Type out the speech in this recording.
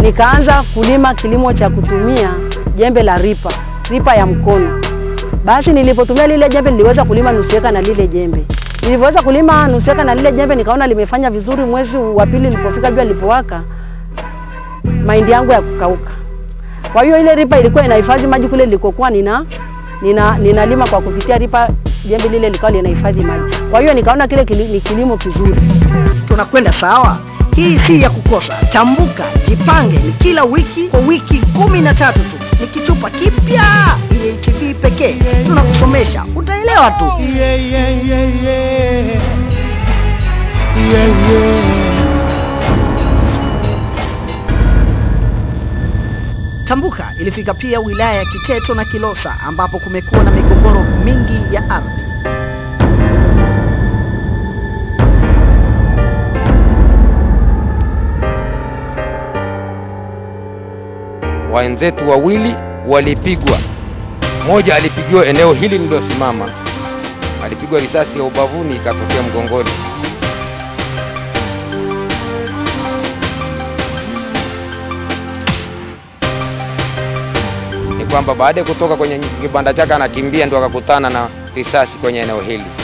nikaanza kulima kilimo cha kutumia jembe la ripa, ripa ya mkono. Basi nilipotumia lile jembe niliweza kulima nusu eka na lile jembe. Nilivyoweza kulima nusu eka na lile jembe nikaona limefanya vizuri. Mwezi wa pili ulipofika, jua lilipowaka, mahindi yangu ya kukauka. Kwa hiyo ile ripa ilikuwa inahifadhi maji kule nilikokuwa nina nina ninalima kwa kupitia ripa, jembe lile likawa linahifadhi maji. Kwa hiyo nikaona kile kili, ni kilimo kizuri. Tunakwenda sawa? Hii si ya kukosa. Tambuka, jipange, ni kila wiki kwa wiki kumi na tatu tu, ni kitupa kipya EATV pekee. Tunakusomesha, utaelewa tu. Yeah, yeah, yeah, yeah. Yeah, yeah. Tambuka ilifika pia wilaya ya Kiteto na Kilosa ambapo kumekuwa na migogoro mingi ya ardhi. wenzetu wawili walipigwa. Mmoja alipigiwa eneo hili nililosimama, alipigwa risasi ya ubavuni ikatokea mgongoni. Ni kwamba baada ya kutoka kwenye kibanda chake anakimbia, ndio akakutana na risasi kwenye eneo hili.